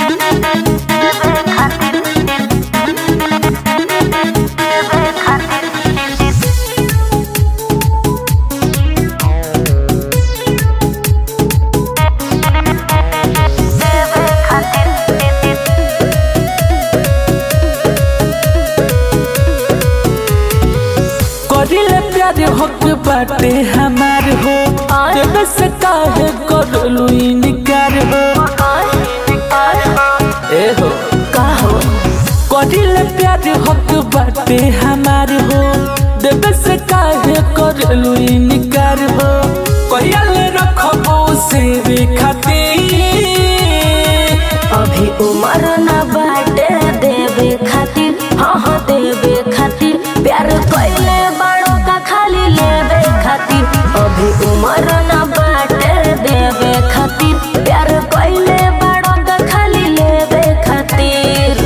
करिले प्यार हक बाटे हमार हो जब से काहे करलू इनकार हो ए हो का हो करिले प्यार हक बाटे हमार हो जब से काहे करलू इनकार हो कहियल रखबो से वे खातिर अभी उम्र न बाटे देवे खातिर हाँ हाँ देवे खातिर प्यार कैले बड़ों का खाली लेवे खातिर अभी उम्र न बाटे देवे खातिर प्यार कैले बड़ों का खाली लेवे खातिर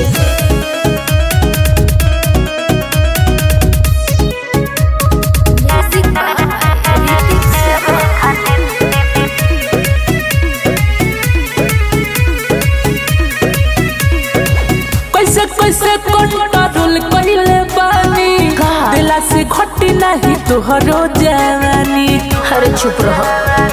कैसे कैसे कंट्रोल कइले बानी का? दिला से घटी नहीं तोहरो जवानी हर चुप रहो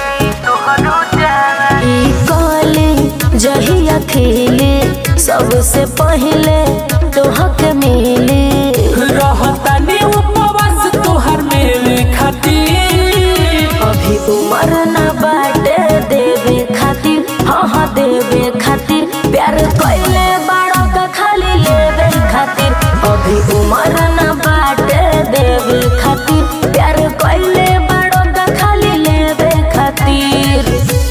ई कली जहिया खिली सबसे पहले तोहके मिली रहतानी उपवास तोहर मेरे खातिर अभी उम्र न बाटे देवे खातिर हाँ हाँ देवे खातिर प्यार कैले बड़ों का खाली लेवे खातिर अभी उम्र न बाटे देवे खातिर प्यार कैले बड़ों का खाली लेवे खातिर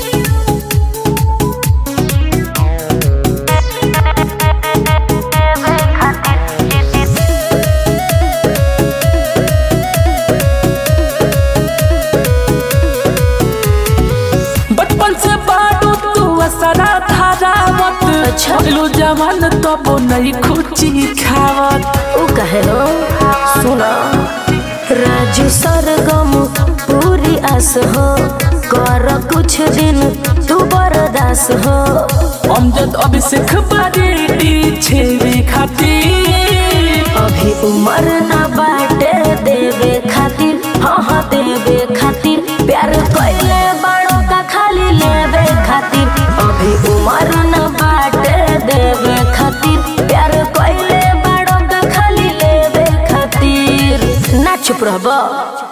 बचपन से बाडू तू असरा धारावत अच्छा। लो जवान तब नहीं खुची खावत उ कहे हो सुना राजू सरगम पूरी आस हो कर कुछ दिन तू बर्दास हो अमजद अभिषेक बारी छेवे खातिर अभी उम्र न बाटे देवे खातिर हाँ हाँ देवे खातिर प्यार कैले बड़ों का खाली लेवे खातिर अभी उम्र न बाटे देवे खातिर प्यार कैले बड़ों का खाली लेवे खातिर ना चुप रहबा